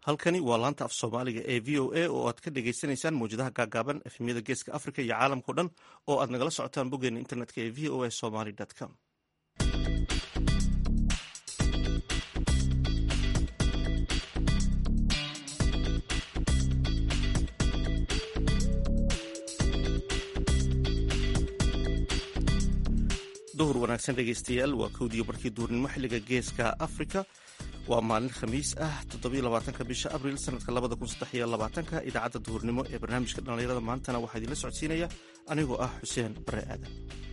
halkani waa laanta af soomaaliga ee v o a oo aad ka dhagaysanaysaan mawjadaha gaagaaban efemyada geeska africa iyo caalamkao dhan oo aad nagala socotaan boggeena internetka ee v o a somaly com duhur wanaagsan dhegaystayaal waa kowdiyo barkii duurnimo xilliga geeska africa waa maalin khamiis ah toddobylabaatanka bisha abril sanadka labada kun saddexiyo labaatanka idaacadda duhurnimo ee barnaamijka dhallinyarada maantana waxaa idinla socodsiinaya anigoo ah xuseen bare aadan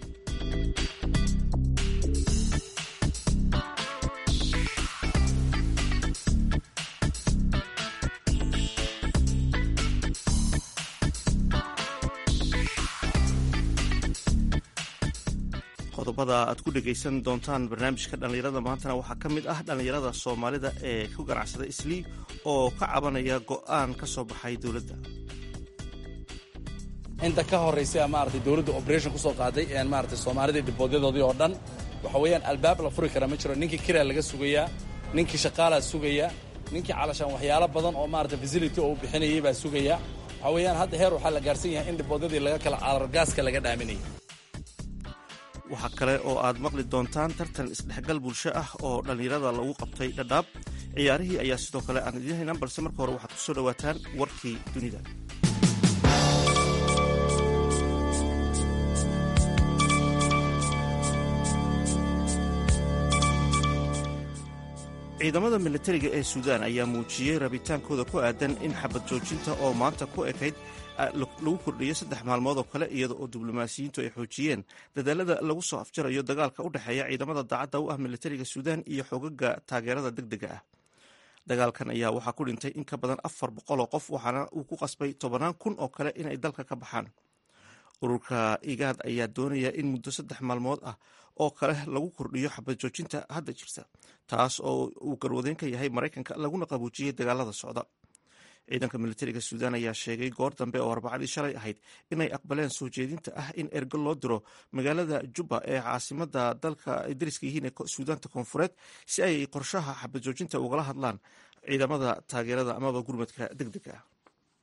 qodobada aad ku dhegaysan doontaan barnaamijka dhallinyarada maantana waxaa ka mid ah dhallinyarada soomaalida ee ku ganacsada islii oo ka cabanaya go'aan ka soo baxay dowladda inta ka horraysay maarata dowladda operation ku soo qaaday maarata soomaalida dibboodyadoodii oo dhan waxa weeyaan albaab la furi kara ma jiro ninkii kiraa laga sugayaa ninkii shaqaalaa sugaya ninkii calashaan waxyaalo badan oo maarata facility oo uu bixinayay baa sugaya waxa weeyaan hadda heer waxaa la gaarsan yahay in diboodyadii laga kala calargaaska laga dhaaminayay waxaa kale oo aad maqli doontaan tartan isdhexgal bulsho ah oo dhallinyarada lagu qabtay dhadhaab ciyaarihii ayaa sidoo kale aan idiin haynaan balse marka hore waxaad ku soo dhowaataan warkii dunida ciidamada militariga ee suudaan ayaa muujiyey rabitaankooda ku aadan in xabad joojinta oo maanta ku ekayd lagu kordhiyo saddex maalmood oo kale iyada oo diblomaasiyiintu ay xoojiyeen dadaalada lagu soo afjarayo dagaalka u dhexeeya ciidamada daacadda u ah militariga suudaan iyo xogaga taageerada degdega ah dagaalkan ayaa waxaa ku dhintay in ka badan afar boqol oo qof waxaana uu ku qasbay tobannaan kun oo kale inay dalka ka baxaan ururka igaad ayaa doonaya in muddo saddex maalmood ah oo kale lagu kordhiyo xabad joojinta hadda jirta taas oo uu garwadeyn ka yahay maraykanka laguna qabuujiyey dagaalada socda ciidanka militariga suudaan ayaa sheegay goor dambe oo arbacadii shalay ahayd inay aqbaleen soo jeedinta ah in ergo loo diro magaalada juba ee caasimada dalka ay dariska yihiin ee suudaanta koonfureed si ay qorshaha xabad joojinta ugala hadlaan ciidamada taageerada amaba gurmadka degdega ah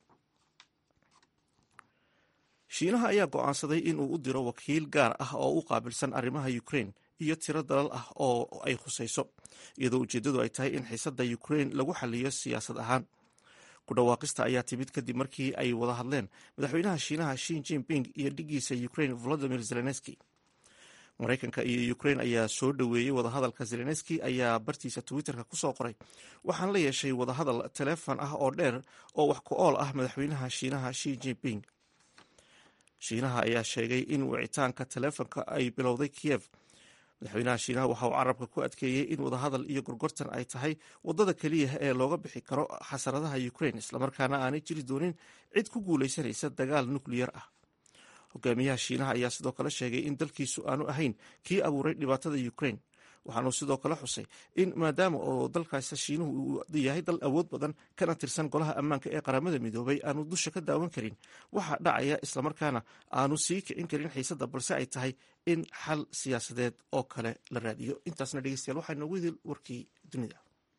shiinaha ayaa go'aansaday in uu u diro wakiil gaar ah oo u qaabilsan arrimaha ukraine iyo tiro dalal ah oo ay khusayso iyadoo ujeeddadu ay tahay in xiisadda ukraine lagu xaliyo siyaasad ahaan ku dhawaaqista ayaa timid kadib markii ay wada hadleen madaxweynaha shiinaha shin jinping iyo dhigiisa ukraine volodimir zelenski maraykanka iyo ukraine ayaa soo dhoweeyey wadahadalka zelenski ayaa bartiisa twitterka kusoo qoray waxaan la yeeshay wadahadal taleefon ah oo dheer oo wax ku ool ah madaxweynaha shiinaha shin jinping shiinaha ayaa sheegay in wicitaanka taleefonka ay bilowday kiyev madaxweynaha shiinaha waxa uu carabka ku adkeeyey in wadahadal iyo gorgortan ay tahay wadada keliya ee looga bixi karo xasaradaha ukraine islamarkaana aanay jiri doonin cid ku guulaysanaysa dagaal nukliyar ah hogaamiyaha shiinaha ayaa sidoo kale sheegay in dalkiisu aanu ahayn kii abuuray dhibaatada ukraine waxaanuu sidoo kale xusay in maadaama oo dalkaas shiinuhu uu yahay dal awood badan kana tirsan golaha ammaanka ee qaramada midoobay aanu dusha ka daawan karin waxaa dhacaya islamarkaana aanu sii kicin karin xiisadda balse ay tahay in xal siyaasadeed oo kale la raadiyo intaasna dhegeystayaal waxaa inoogu idil warkii dunida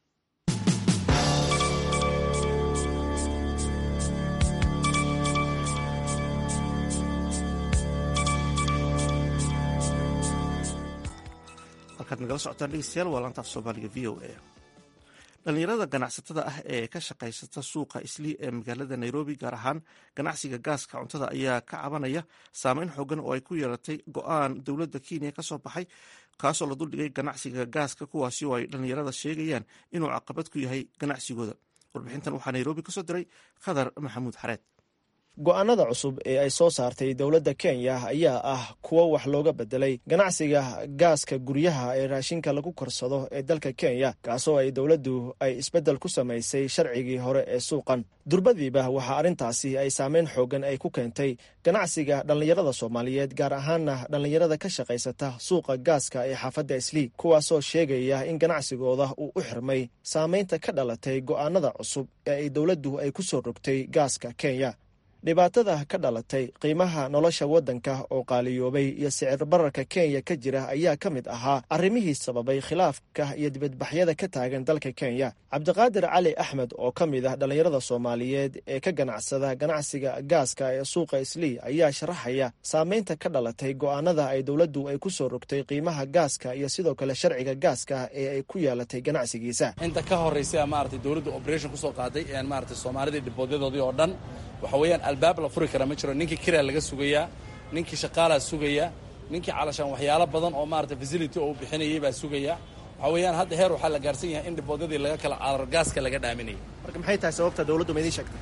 halkaad nagala socotaan dhegeystayaal waa laantaaf soomaaliga v o a dhallinyarada ganacsatada ah ee ka shaqaysata suuqa islii ee magaalada nairobi gaar ahaan ganacsiga gaaska cuntada ayaa ka cabanaya saameyn xoogan oo ay ku yeelatay go-aan dowladda kenya ka soo baxay kaasoo la duldhigay ganacsiga gaaska kuwaasi oo ay dhallinyarada sheegayaan inuu caqabad ku yahay ganacsigooda warbixintan waxaa nairobi kasoo diray khadar maxamuud xareed go-aanada cusub ee ay soo saartay dowladda kenya ayaa ah kuwo wax looga bedelay ganacsiga gaaska guryaha ee raashinka lagu korsado ee dalka kenya kaasoo ay dowladdu ay isbeddel ku samaysay sharcigii hore ee suuqan durbadiiba waxaa arrintaasi ay saameyn xoogan ay ku keentay ganacsiga dhallinyarada soomaaliyeed gaar ahaana dhallinyarada ka shaqaysata suuqa gaaska ee xaafadda islii kuwaasoo sheegaya in ganacsigooda uu u xirmay saameynta ka dhalatay go'aanada cusub ee ay dowladdu ay ku soo rogtay gaaska kenya dhibaatada ka dhalatay qiimaha nolosha waddanka oo qaaliyoobay iyo sicir bararka kenya ka jira ayaa ka mid ahaa arrimihii sababay khilaafka iyo dibadbaxyada ka taagan dalka kenya cabdiqaadir cali axmed oo ka mid ah dhallinyarada soomaaliyeed ee ka ganacsada ganacsiga gaaska ee suuqa islii ayaa sharaxaya saameynta ka dhalatay go'aanada ay dowladdu ay ku soo rogtay qiimaha gaaska iyo sidoo kale sharciga gaaska ee ay ku yeelatay ganacsigiisa inta ka horraysa maaragtay dowladda operation kusoo qaaday maaragtay soomaalidii dhiboodyadooodii oo dhan waxa weeyaan albaab la furi kara ma jiro ninkii kiraa laga sugayaa ninkii shaqaalaa sugaya ninkii calashaan waxyaalo badan oo maarata facility oo uu bixinayay baa sugaya waxa weeyaan hadda heer waxaa la gaarsan yahay in dhiboodyadii laga kala carar gaaska laga dhaaminayay marka maxay tahay sababta dowladdu ma idiin sheegtay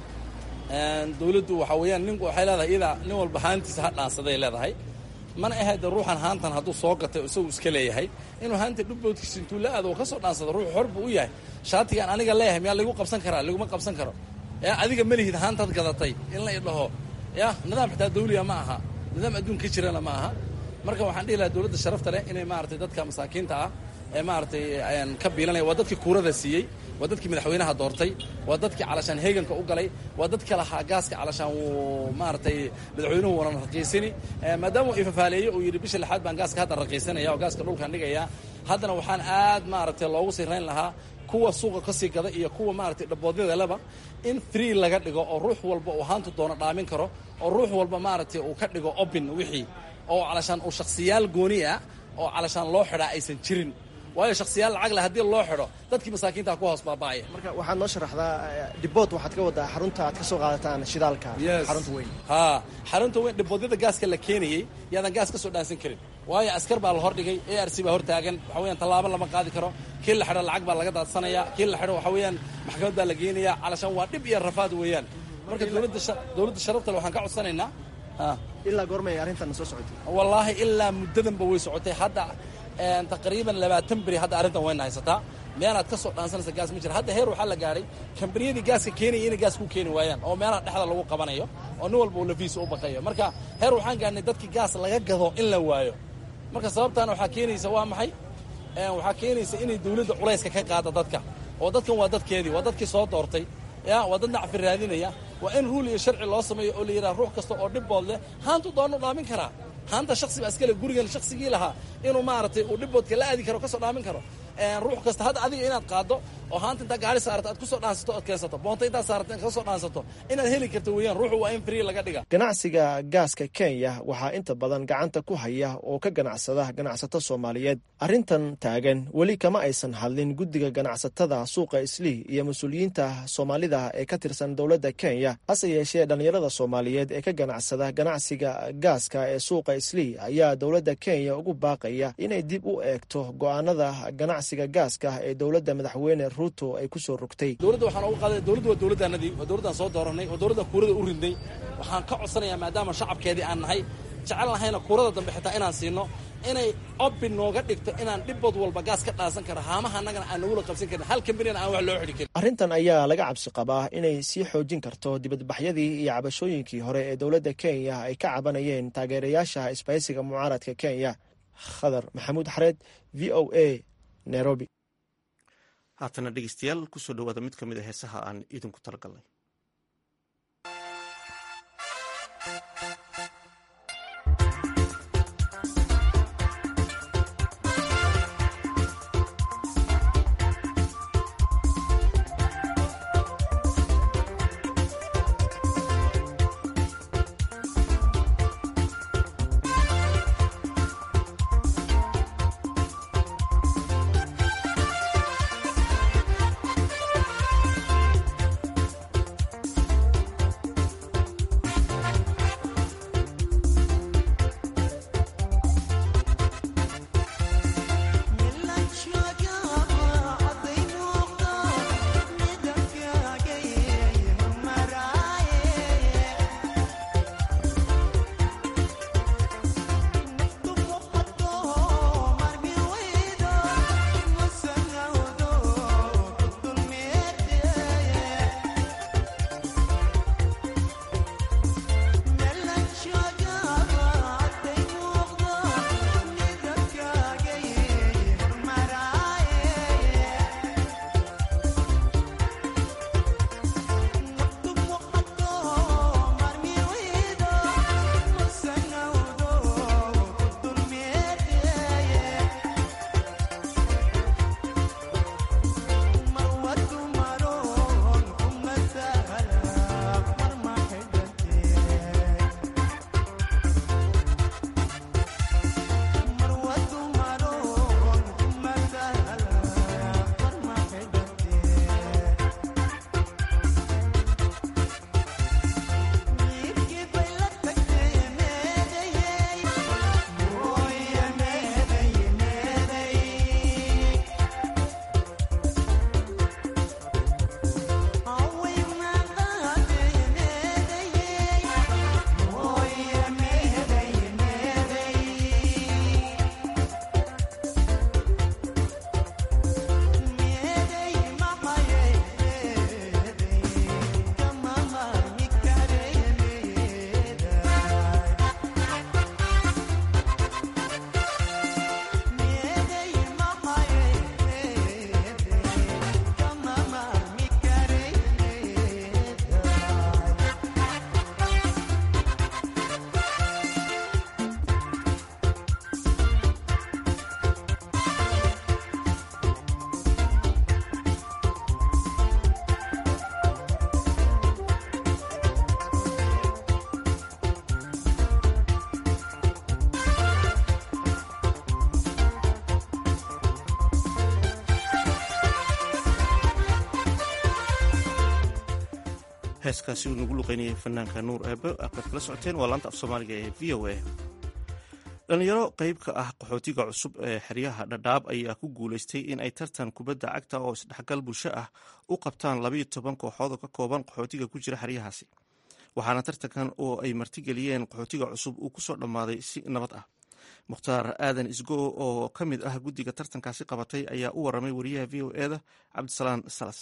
dowladdu waxa weeyaan ninku waxay leedahay iyadaa nin walba haantiisa ha dhaansaday leedahay mana ahayde ruuxan haantan hadduu soo gatay isagu iska leeyahay inuu haanta dhubboodkiisa intuu la aado oo ka soo dhaansado ruux xor buu u yahay shaatigaan aniga leeyahay miyaa lagu qabsan karaa laguma qabsan karo yaa adiga malihid haantaad gadatay in la idhaho ya nidaam xitaa dawliya ma aha nidaam adduun ka jirana ma aha marka waxaan dhihi lahaa dowladda sharafta leh inay maaragtay dadka masaakiinta ah ee maaragtay ka biilanaya waa dadkii kuurada siiyey waa dadkii madaxweynaha doortay waa dadkii calashaan heeganka u galay waa dadka lahaa gaaska calashaan wuu maaragtay madaxweynuhu wanan raqiisani maadaama uu ifafaaleeyey uu yidhi bisha lixaad baan gaaska hadda raqiisanaya oo gaaska dhulkaan dhigaya haddana waxaan aad maaragtay loogu sirayn lahaa kuwa suuqa ka sii gada iyo kuwa maaragtay dhaboodyadaleba in free laga dhigo oo ruux walba uu haantu doono dhaamin karo oo ruux walba maaragtay uu ka dhigo obin wixii oo calashaan uu shakhsiyaal gooni ah oo calashaan loo xidhaa aysan jirin waayo shakhsiyaal lacag leh haddii loo xidho dadkii masaakiinta ku hoos baaba'aya marka waxaad noo sharaxdaa dhibood waxaad ka waddaa xarunta aad ka soo qaadataan shidaalka xarunta weyn haa xarunta weyn dhiboodyada gaaska la keenayey yaadan gaas ka soo dhaansan karin waayo askar baa la hordhigay a r c baa hortaagan waxa weyaan tallaabo lama qaadi karo kii la xidho lacag baa laga daadsanaya kii la xidho waxa weeyaan maxkamad baa la geenaya calashaan waa dhib iyo rafaad weeyaan marka dowladda sharafta le waxaan ka codsanaynaa ilaa goormay arrintan soo socotay wallaahi ilaa muddadanba way socotay hadda taqriiban labaatan beri hadda arrintan wayna haysataa meelaad ka soo dhaansanaysa gaas ma jira hadda heer waxaa la gaadhay kambaniyadii gaaska keenaya inay gaas ku keeni waayaan oo meelaha dhexda lagu qabanayo oo nin walba uu lafiisa u baqayo marka heer waxaan gaadhnay dadkii gaas laga gado in la waayo marka sababtaana waxaa keenaysa waa maxay waxaa keenaysa inay dawladda culayska ka qaada dadka oo dadkan waa dadkeedii waa dadkii soo doortay ya waa dad nacfi raadinaya waa in ruul iyo sharci loo sameeyo oo la yidhaha ruux kasta oo dhibbood leh haantu doonu dhaamin karaa haanta shaksi baa iskale gurigan shaksigii lahaa inuu maaragtay uu dhibboodka la aadi karo kasoo dhaamin karo ruux kasta hadda adiga inaad qaaddo oo haanta intaa gaari saarata aad kusoo dhaansato oad keensato boonta intaa saarata in kasoo dhaansato inaad heli karto weeyaan ruuxu waa in free laga dhiga ganacsiga gaaska kenya waxaa inta badan gacanta ku haya oo ka ganacsada ganacsato soomaaliyeed arrintan taagan weli kama aysan hadlin guddiga ganacsatada suuqa islii iyo mas-uuliyiinta soomaalida ee ka tirsan dowladda kenya hase yeeshee dhallinyarada soomaaliyeed ee ka ganacsada ganacsiga gaaska ee suuqa islii ayaa dowladda kenya ugu baaqaya inay dib u eegto go'aanada ganacsiga gaaska ee dowladda madaxweyne ruuto ay ku soo rogtay dowladda waxaan uga qaaday dowladdu waa dowladdaanadii waa dowladdaan soo dooranay waa dowladdan kuurada u ridnay waxaan ka codsanayaa maadaama shacabkeedii aan nahay jecel nahayna kuurada dambe xitaa inaan siino inay obin nooga dhigto inaan dhibbood walba gaas ka dhaansan karo haamaha annagana aan nagula qabsan karin hal kambanina aan wax loo xidhi karin arrintan ayaa laga cabsi qabaa inay sii xoojin karto dibadbaxyadii iyo cabashooyinkii hore ee dowladda kenya ay ka cabanayeen taageerayaasha isbahaysiga mucaaradka kenya khadar maxamuud xareed v o a nairobi haatana dhegeystayaal kusoo dhawaada mid ka mid a heesaha aan idinku talagalnay heeskaasi uu nagu luqeynayay fanaanka nuur eebe aad kala socoteen waa laanta af soomaaliga ee v o a dhalinyaro qeyb ka ah qaxootiga cusub ee xeryaha dhadhaab ayaa ku guuleystay in ay tartan kubadda cagta oo isdhexgal bulsho ah u qabtaan labayo toban kooxood oo ka kooban qaxootiga ku jira xeryahaasi waxaana tartankan oo ay martigeliyeen qaxootiga cusub uu kusoo dhammaaday si nabad ah mukhtaar aadan isgo oo ka mid ah guddiga tartankaasi qabatay ayaa u waramay wariyaha v o eda cabdisalaan salas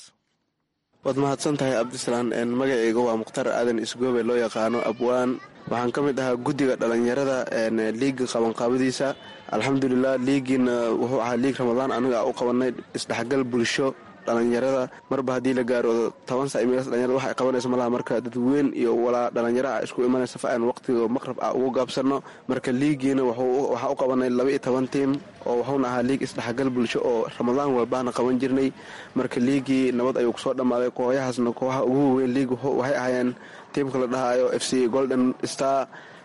waad mahadsan tahay cabdisalaan magaceyga waa mukhtaar aadan isgoobe loo yaqaano abwaan waxaan ka mid ahaa guddiga dhalinyarada liiga qabanqaabadiisa alxamdulilah liigiina wuxuu ahaa liig ramadaan aniga u qabanay isdhexgal bulsho dhalinyarada marba haddii la gaaro toban sa imeels dhalinyarada wax ay qabanayso malaha marka dadweyn iyo walaa dhalinyaraha isku imanaysa fa aan waqtiga maqrab ah ugu gaabsanno marka liigiina waxaa u qabanay laba iyo toban tiim oo wuxuuna ahaa liig isdhexgal bulsho oo ramadaan walbaana qaban jirnay marka liigii nabad ayuu kusoo dhammaaday kooxyahaasna kooxaha ugu waweyn liig waxay ahaayeen tiimka la dhahayo f c golden star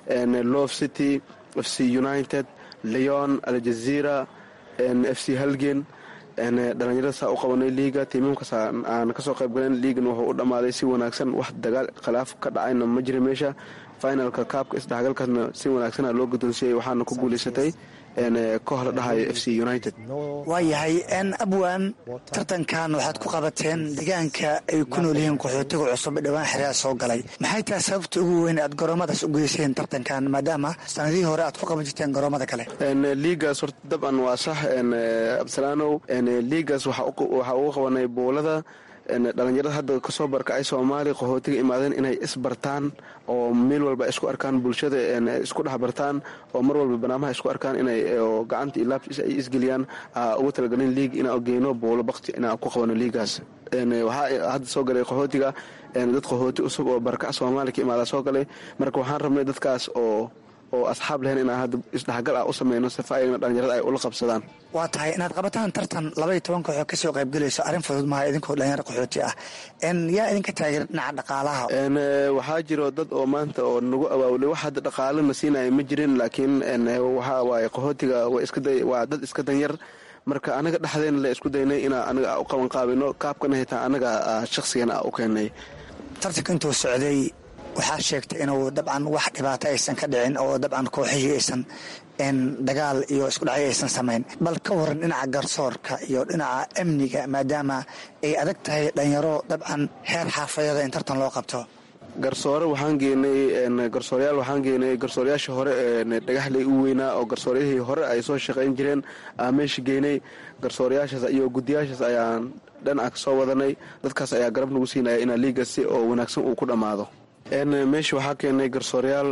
love city f c united leon aljazeera f c halgen dhalinyarada saa u qabanay liiga tiimamkaas aan kasoo qaybgalen liigana wuxuu u dhammaaday si wanaagsan wax dagaal khilaaf ka dhacayna ma jira meesha finalka kaabka isdhexgalkaasna si wanaagsana loo guddoonsiyey waxaana ku guulaysatay koox la dhahayo f c united waayahay n abwan tartankan waxaad ku qabateen deegaanka ay ku nool yihiin qaxootiga cusub ee dhowaan xeryaa soo galay maxay tahay sababta ugu weyn aad garoomadaas u geyseen tartankan maadaama sanadihii hore aad ku qaban jirteen garoomada kale liigaas horta dabcan waa sax cabdisalaanow liigaas waxaa ugu qabanay buulada dhalinyarada hadda kasoo barkacay soomaaliya qaxootiga imaadeen inay isbartaan oo meel walba isku arkaan bulshada isku dhex bartaan oo mar walba banaamaha isku arkaan inay gacanta iyo laabtiis ay isgeliyaan ugu talagalin liig inaa geyno buulo bakti inaa ku qabano liigaas waxaa hadda soo galay qaxootiga dad qaxooti cusub oo barkac soomaaliya ka imaada soo galay marka waxaan rabnay dadkaas oo oo asxaab lehen inaan hadda isdhexgal ah u sameyno sifa ayagna dhalinyarada ay ula qabsadaan waa tahay inaad qabataan tartan labaiyo toban kooxoo kasoo qaybgelayso arrin fudud maha idinkoo dhalinyaro qaxooti ah yaa idinka taageer dhinaca dhaqaalaha waxaa jiro dad oo maanta oo nagu abaawlay wax hadda dhaqaalana siinaya ma jirin laakiin waxaa waaye qaxootiga waa dad iska danyar marka anaga dhexdeena la isku daynay inaa anaga u qabanqaabino kaabkana hitaa anaga shakhsigana u keenay tartanka intuu socday waxaa sheegtay inuu dabcan wax dhibaato aysan ka dhicin oo dabcan kooxihii aysan dagaal iyo isku dhacyo aysan samayn bal ka waran dhinaca garsoorka iyo dhinaca amniga maadaama ay adag tahay dhalinyaro dabcan heer xaafadada in tartan loo qabto garsoore waxaan geenay garsooreyaal waxaan geenay garsooreyaashii hore dhagaxley u weynaa oo garsooryahii hore ay soo shaqayn jireen aa meesha geynay garsooreyaashaas iyo guddiyaashaas ayaan dhinaca ka soo wadanay dadkaas ayaa garab nagu siinaya inaa liigasi oo wanaagsan uu ku dhammaado meesha waxaa keenay garsooreyaal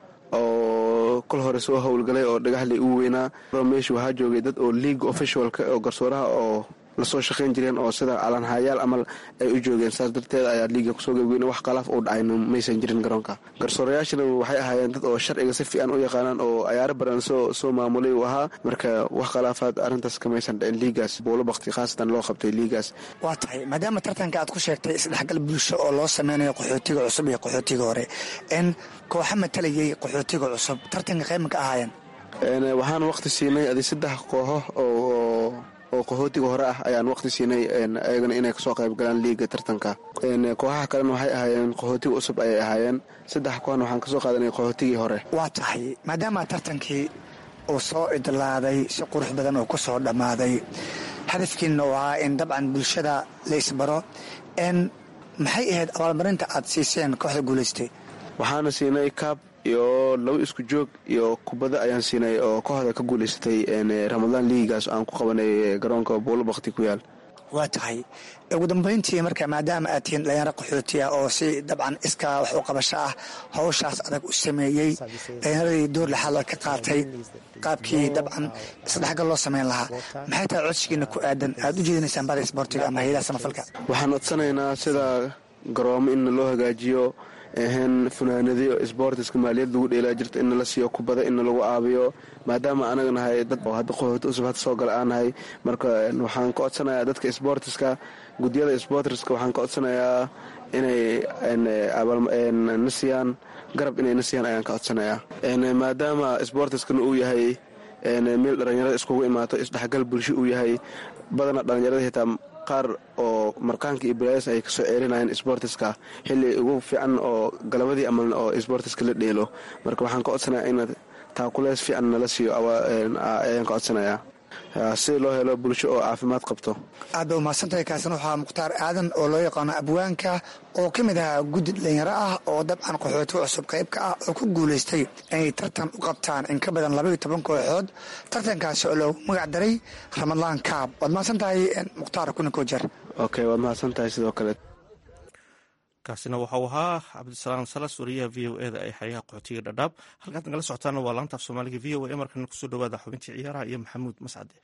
oo kol hore soo howlgalay oo dhagaxley u weynaa meesha waxaa joogay dad oo league officialka oo garsooraha oo lasoo shaqayn jireen oo sida calanhayaal amal ay u joogeen saas darteed ayaa liiga kusoo gebgeyn wax khalaaf uu dhacayna maysan jirin garoonka garsoorayaashana waxay ahaayeen dad oo sharciga si fiican u yaqaanaan oo ayaaro badan soo soo maamulay uu ahaa marka wax khilaafaad arrintaas kamaysan dhicin liigaas buulo bakti khaasatan loo qabtay liigaas waa tahay maadaama tartanka aad ku sheegtay isdhexgal bulsho oo loo sameynayo qaxootiga cusub iyo qaxootiga hore n kooxa matalayay qaxootiga cusub tartanka qayma ka ahaayeen waxaan waqti siinay adi saddex kooxo oo oo qaxootiga hore ah ayaan waqti siinay ayagana inay kasoo qayb galaan liiga tartanka kooxaha kalena waxay ahaayeen qaxootiga cusub ayay ahaayeen saddex kooxna waxaan kasoo qaadanay qaxootigii hore waa tahay maadaama tartankii uu soo idlaaday si qurux badan uu ku soo dhammaaday hadafkiina uu ahaa in dabcan bulshada la isbaro n maxay ahayd abaalmarinta aad siiseen kooxda guulaystay waxaana siinay kaab iyo laba isku joog iyo kubadda ayaan siinay oo kooxda ka guulaysatay ramadaan liigaas aan ku qabanay garoonka buulo bakti ku yaal waa tahay ugu dambayntii marka maadaama aad tihiin dhalinyaro qaxooti ah oo si dabcan iskaa wax u qabasho ah hawshaas adag u sameeyey dhalinyaradii door laxaad ka qaatay qaabkii dabcan isdhexgal loo sameyn lahaa maxay tahay codsigiina ku aadan aad u jeedinaysaan bada isboortiga ama hayadaha samafalka waxaan codsanaynaa sida garoomo in loo hagaajiyo ahan funaanadiyo sboortiska maaliyad lagu dheelaa jirta in nala siiyo kubada in lagu caabiyo maadaama anaga nahay dad oo hadda qaxooti cusub hadda soo gala aan nahay marka waxaan ka codsanayaa dadka sboortiska guddiyada sboortiska waxaan ka codsanayaa inay na siiyaan garab inay na siiyaan ayaan ka codsanayaa maadaama sboortiskana uu yahay meel dhalinyarada iskugu imaato isdhexgal bulsho uu yahay badana dhalinyarada hitaa qaar oo markaanka iyo balaayas ay kasoo ceerinayeen sportiska xilli ugu fiican oo galabadii amal oo sportiska la dheelo marka waxaan ka codsanayaa inaad taakuleys fiican nala siiyo ayaan ka codsanayaa si loo helo bulsho oo caafimaad qabto aad ba umahadsantahay kaasina waxaa mukhtaar aadan oo loo yaqaano abwaanka oo ka mid ahaa guddi dhalinyaro ah oo dabcan qaxootiga cusub qaybka ah oo ku guulaystay inay tartan u qabtaan in ka badan labaiyo toban kooxood tartankaasi oo loogu magac daray ramadlaan kaab waad mahadsan tahay mukhtaar kuninko jer ok waad mahadsan tahay sidoo kale kaasina waxau ahaa cabdisalaam salas wariyaha v o eda ee xeryaha qaxootiga dhadhaab halkaad nagala socotaana waa laanta af soomaaliga v o e markana kusoo dhawaada xubintii ciyaaraha iyo maxamuud mascade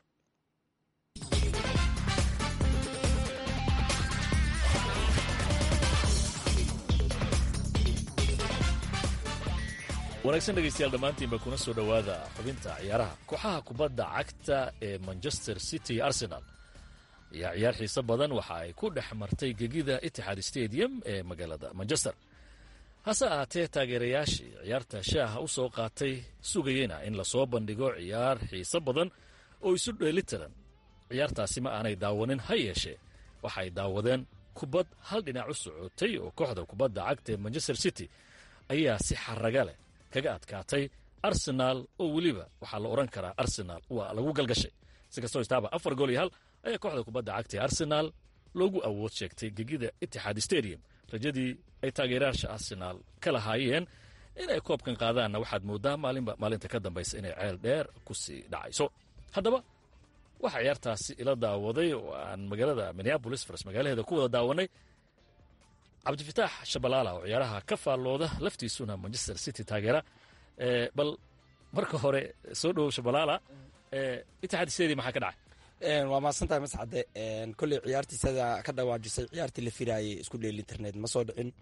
wanaagsan dhegaystayaal dhammaantiinba kuna soo dhowaada xubinta ciyaaraha kooxaha kubadda cagta ee manchester city arsenal ayaa ciyaar xiiso badan waxa ay ku dhex martay gegida itixaad stadium ee magaalada manchester hase ahaatee taageerayaashii ciyaarta shaaha u soo qaatay sugayena in lasoo bandhigo ciyaar xiiso badan oo isu dheelitiran ciyaartaasi ma aanay daawanin ha yeeshee waxay daawadeen kubad hal dhinac u socotay oo kooxda kubadda cagta ee manchester city ayaa si xaraga leh kaga adkaatay arsenaal oo weliba waxaa la odhan karaa arsenaal waa lagu galgashay si kastoo istaaba afar gool iyo hal ayaa kooxda kubadda cagta ee arsenaal loogu awood sheegtay gegida itixaad stadium rajadii ay taageerayaasha arsenaal ka lahaayeen inay koobkan qaadaanna waxaad mooddaa maalinba maalinta ka dambaysa inay ceel dheer ku sii dhacayso haddaba waxaa ciyaartaasi ila daawaday oo aan magaalada minneabolis fars magaalaheeda ku wada daawanay cabdifitaax shabalaala oo ciyaaraha ka faallooda laftiisuna manchester city taageera bal marka hore soo dhowow shabalaala itixaad stadium maxaa ka dhacay waa mahadsantahay mascade kolley ciyaartiisada ka dhawaajisay ciyaartii la firaayay isku dheel internet ma soo dhicin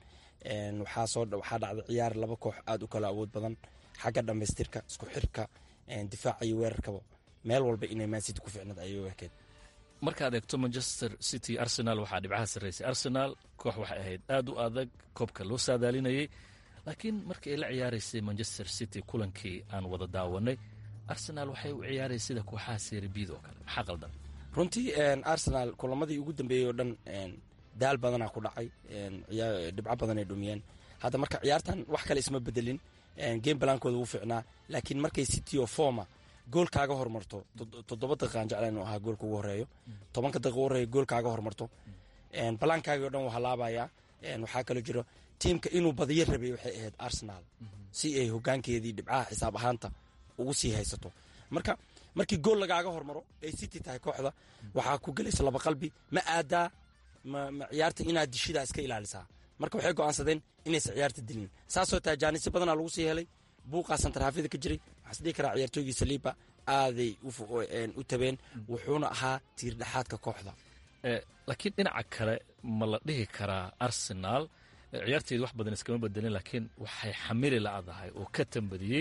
waxaa dhacday ciyaar laba koox aad u kala awood badan xagga dhammaystirka isku xirka difaaca iyo weerarkaba meel walba inay mancity ku ficnad ayay u ekeed markaad eegto manchester city arsenal waxaa dhibcaha sarraysay arsenal koox waxay ahayd aad u adag koobka loo saadaalinayay laakiin markii ay la ciyaaraysay manchester city kulankii aan wada daawanay arsenal waxay u ciyaarayay sida kooxaha serbid oo kale maxaa qaldan runtii arsenal kulamadii ugu dambeeyey oo dhan daal badanaa ku dhacay dhibco badan ay dhumiyeen hadda marka ciyaartan wax kale isma bedelin game balaankooda wuu ficnaa laakiin markay city oo forma gool kaaga hormarto toddoba daqiiqaan jecla inuu ahaa goolka ugu horeeyo tobanka daqiiqa ugu horeeyo gool kaaga hormarto balaankaaga o dhan waa halaabayaa waxaa kaloo jiro tiimka inuu badiyo rabay waxay ahayd arsenal si ay hogaankeedii dhibcaha xisaab ahaanta ugu sii haysato marka markii gool lagaaga hormaro ay city tahay kooxda waxaa ku gelaysa laba qalbi ma aadaa ma ciyaarta inaad dishidaa iska ilaalisaa marka waxay go'aansadeen inaysa ciyaarta dilin saasoo tahay jaanisi badanaa lagu sii helay buuqaa santarhaafyada ka jiray waxaa isdhihi karaa ciyaartooygii saliiba aaday u tabeen wuxuuna ahaa tiir dhexaadka kooxda laakiin dhinaca kale ma la dhihi karaa arsenal ciyaarteedu wax badan iskama bedelin laakiin waxay xamili la'dahay oo ka tambadiyey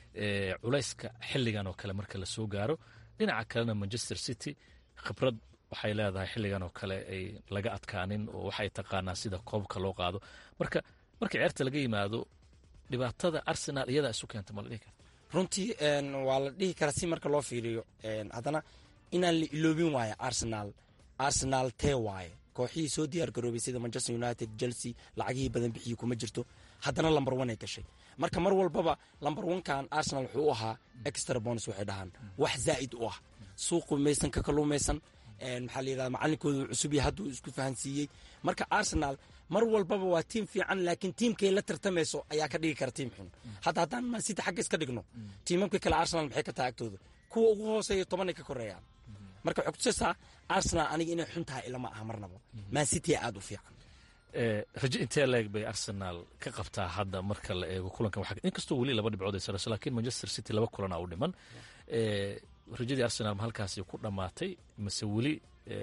culayska xilligan oo kale marka la soo gaaro dhinaca kalena manchester city khibrad waxay leedahay xilligan oo kale ay laga adkaanin oo waxay taqaanaa sida koobka loo qaado marka marka ciyaarta laga yimaado dhibaatada arsenal iyadaa isu keenta ma la dhihi karta runtii waa la dhihi karaa si marka loo fiiriyo haddana inaan la iloobin waayo arsenal arsenal tee waaye kooxihii soo diyaar garoobay sida manchester united chelsea lacagihii badan bixiyey kuma jirto haddana lamber one ay gashay marka mar walbaba lamber onkan arsenal wuxuu u ahaa extra bonus waxay dhahaan wax zaa'id u ah suuqu maysan ka kaluumaysan maxaa la yidhahda macalinkooda uu cusub yahay hadduu isku fahansiiyey marka arsenal mar walbaba waa tiim fiican laakiin tiimkay la tartamayso ayaa ka dhigi kara tiim xun hadda haddaan mancity xagga iska dhigno tiimamka kale arsenal maxay ka tahay agtooda kuwa ugu hooseeya tobanay ka koreeyaan marka waxay kutusaysaa arsenal aniga inay xun tahay ilama aha marnaba mancity aad u fiican rajo intee leeg bay arsenal ka qabtaa hadda marka la eego kulankan inkastoo weli laba dhibcood ay sarayso laakiin manchester city laba kulana u dhiman rajadii arsenal ma halkaasi ku dhammaatay mase weli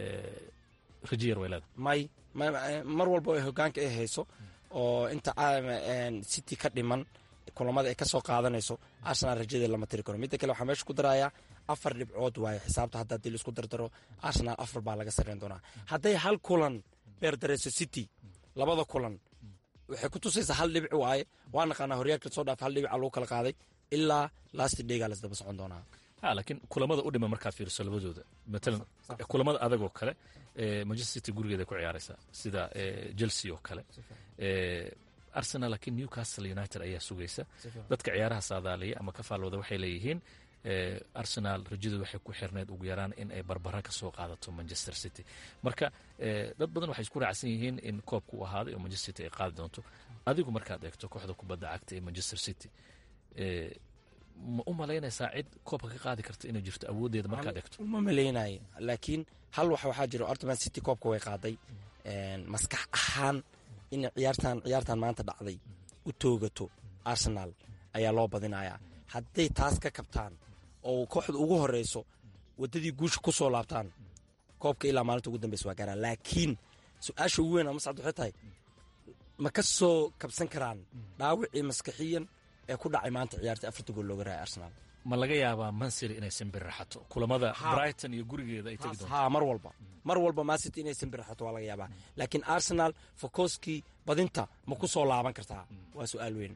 rajo yar way leedahay may mar walba ay hogaanka ay hayso oo inta city ka dhiman kulamada ay ka soo qaadanayso arsenal rajadeed lama tiri karo midda kale waxaa meesha ku darayaa afar dhibcood waaye xisaabta hadda haddii laisku dardaro arsenal afar baa laga sarreyn doonaa hadday hal kulan beerdareyso city labada kulan waxay ku tusaysaa hal dhibic waaye waa naqaanaa horyaalka soo dhaaf hal dhibica lagu kala qaaday ilaa last daygaa lasdaba socon doonaa ha laakiin kulamada u dhima markaad fiiriso labadooda matalan kulamada adagoo kale manchester city gurigeeda ku ciyaaraysaa sida chelsea oo kale arsenal laakiin newcastle united ayaa sugaysa dadka ciyaaraha saadaaliya ama ka faalwada waxay leeyihiin arsenal rajadu waxay ku xirneyd ugu yaraan in ay barbara ka soo qaadato manchester city marka dad badan waxay isku raacsan yihiin in koobka u ahaaday oo manchester city ay qaadi doonto adigu markaad eegto kooxda kubadda cagta ee manchester city ma u malaynaysaa cid koobka ka qaadi karta inay jirto awooddeeda markaad eegto uma malaynayo laakiin hal wax waxaa jiro ortman city koobka way qaaday maskax ahaan in ciyaartan ciyaartan maanta dhacday u toogato arsenal ayaa loo badinayaa hadday taas ka kabtaan oo kooxda ugu horeyso wadadii guusha ku soo laabtaan koobka ilaa maalinta ugu dambeysa waa gaaraan laakiin su-aasha ugu weyn mascad waxay tahay ma ka soo kabsan karaan dhaawicii maskaxiyan ee ku dhacay maanta ciyaarta afarta gool looga raaya arsenal ma laga yaabaa mansiri inay simbirraxato kulamada brighton iyo gurigeeda ay tegi doonto ha mar walba mar walba mancity inay simbirraxato waa laga yaabaa laakiin arsenal fokoskii badinta ma ku soo laaban kartaa waa su-aal weyn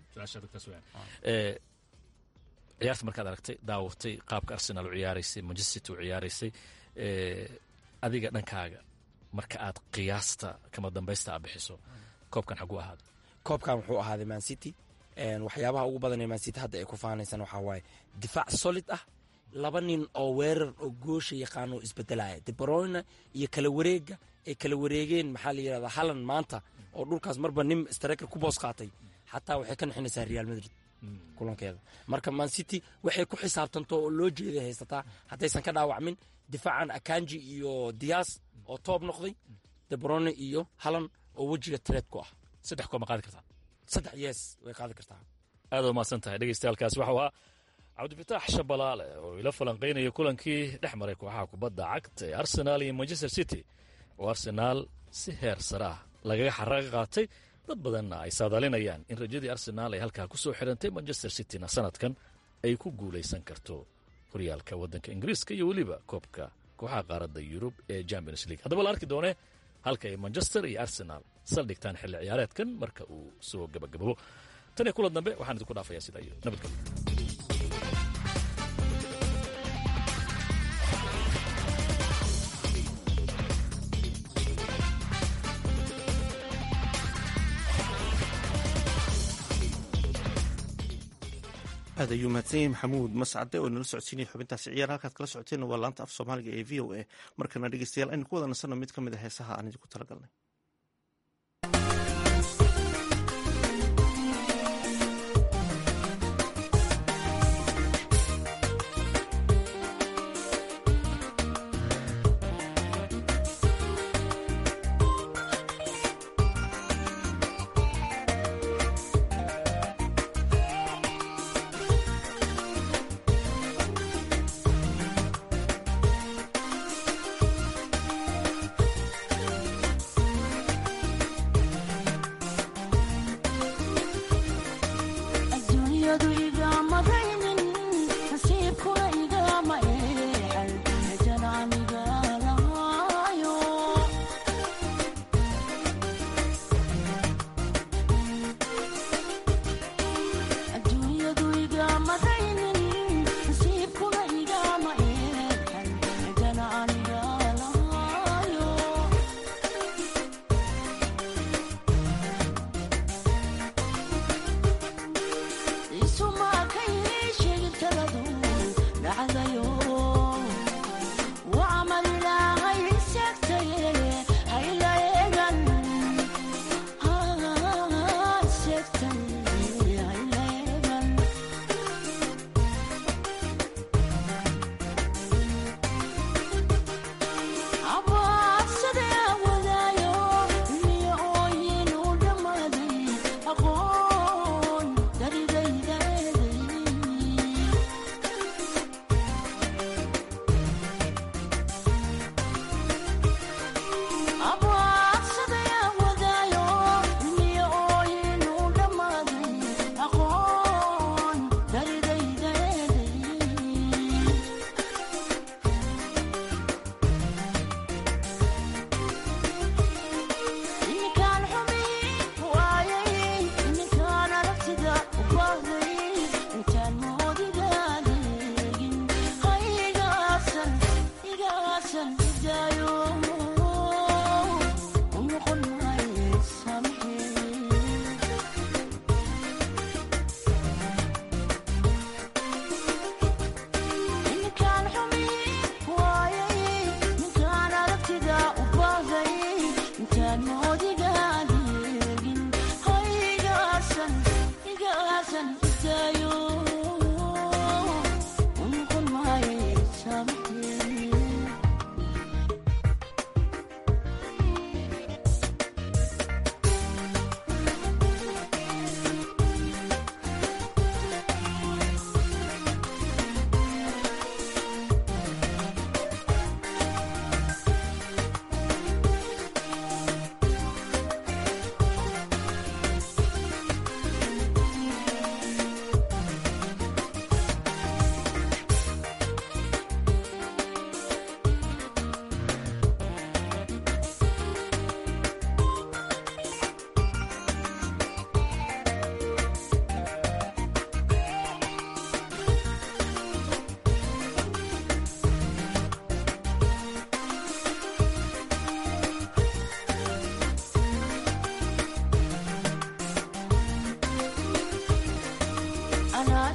ciyaarta markaad aragtay daawatay qaabka arsenal u ciyaaraysay manchester city u ciyaaraysay adiga dhankaaga marka aad qiyaasta kama dambaysta a bixiso koobkan xaguu ahaaday koobkan wuxuu ahaaday mancity waxyaabaha ugu badan ee mancity hadda ay ku faanaysaan waxaa waaye difaac solid ah laba nin oo weerar oo goosha yaqaano isbedelaya debrone iyo kala wareega ay kala wareegeen maxaa la yidhahdaa halland maanta oo dhulkaas marba nin straker ku boos qaatay xataa waxay ka nixinaysaa real madrid kulankeeda marka mancity waxay ku xisaabtanto oo loo jeeday haysataa haddaysan ka dhaawacmin difaacan akanji iyo dias oo toob noqday debrone iyo halland oo wejiga treed ku ah saddex koob ma qaadi kartaa saddex yees way qaadi kartaa aad waa mahadsan tahay dhegeystayaaalkaasi waxau ahaa cabdifitaax shabalaale oo ila falanqaynaya kulankii dhex maray kooxaha kubadda cagta ee arsenaal iyo manchester city oo arsenaal si heer sare ah lagaga xaraga qaatay dad badanna ay saadaalinayaan in rajadii arsenaal ay halkaa ku soo xirantay manchester cityna sanadkan ay ku guulaysan karto horyaalka waddanka ingiriiska iyo weliba koobka kooxaha qaaradda yurub ee champions league haddaba la arki doonee halka ay manchester iyo arsenaal saldhigtaan xilli ciyaareedkan marka uu soo gabagababo tan iyo kulan dambe waxaan idinku dhaafayaa sidaa iyo nabadgelyo aad ayuu mahadsan yahay maxamuud mascade oo nala socodsiinaya xubintaasi ciyaar halkaad kala socoteen waa laanta af soomaaliga ee v o a markana dhegeystayaal aynu ku wada nasanno mid ka mid a heesaha aan idinku talagalnay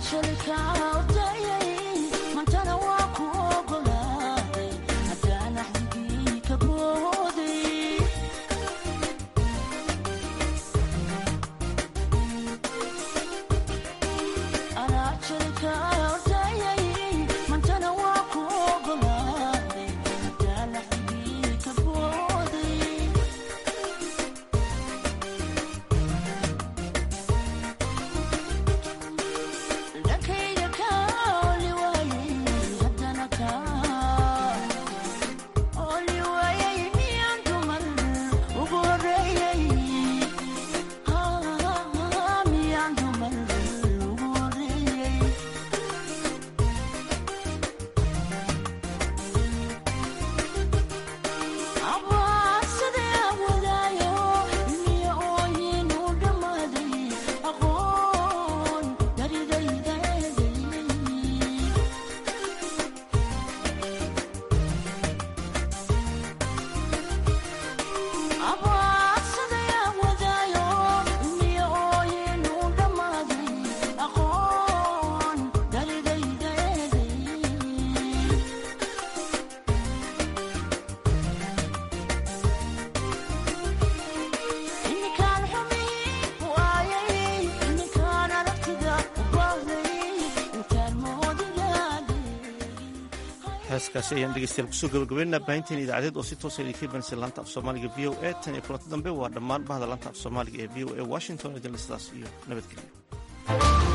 heeskaasi ayaan dhegeystayaal kusoo gabagabeynaa baahinteen idaacadeed oo si toosa idinka imanaysa laanta af soomaaliga v o a tan iyo kulanti dambe waa dhammaan bahda laanta af soomaaliga ee v o a washington idinle sidaas iyo nabadgelyo